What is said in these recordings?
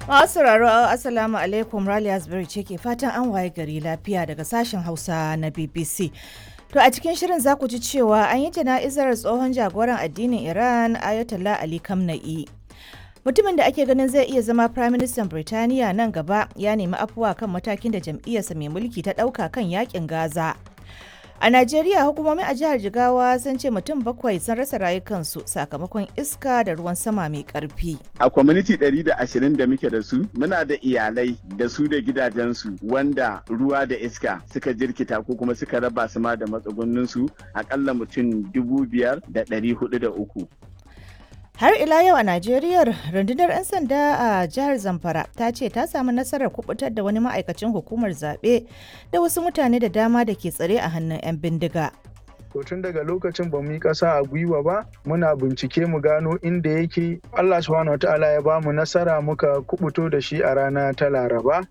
Masu sauraro Assalamu alaikum Raliya Asbury ce ke fatan an waye gari lafiya daga sashen Hausa na BBC. To a cikin shirin za ku ji cewa an yi jana'izar tsohon jagoran addinin Iran Ayatollah Ali Khamenei. Mutumin da ake ganin zai iya zama Prime Minister Birtaniya nan gaba ya nemi afuwa kan matakin da jam'iyyarsa mai mulki ta ɗauka kan yakin Gaza. A Najeriya hukumomi a jihar Jigawa sun ce mutum bakwai sun rasa rayukansu sakamakon iska da ruwan sama mai karfi. A kwamiti 120 da muke da su muna da iyalai da su da gidajensu wanda ruwa da iska suka jirkita ko kuma suka raba su ma da matsugunninsu akalla mutum dubu biyar da ɗari hudu da uku. Har ila yau a Najeriya rundunar 'yan sanda a jihar Zamfara ta ce ta samu nasarar kubutar da wani ma'aikacin hukumar zaɓe da wasu mutane da dama da ke tsare a hannun 'yan bindiga. To tun daga lokacin ba mu yi ƙasa a gwiwa ba muna bincike mu gano inda yake Allah subhanahu wataala ya ba mu nasara muka kubuto da shi a rana ta Laraba.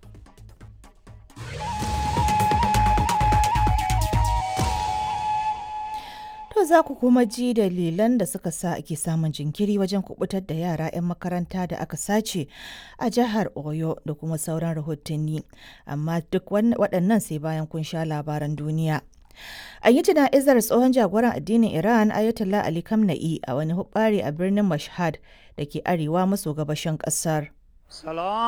To za ku kuma ji dalilan da suka sa ake samun jinkiri wajen kubutar da yara 'yan makaranta da aka sace a jihar Oyo da kuma sauran rahotanni. Amma duk waɗannan sai bayan kun sha labaran duniya. An yi jana'izar tsohon jagoran addinin Iran Ayatollah Ali Khamenei a wani hubbari a birnin Mashhad da ke arewa maso gabashin ƙasar. Salam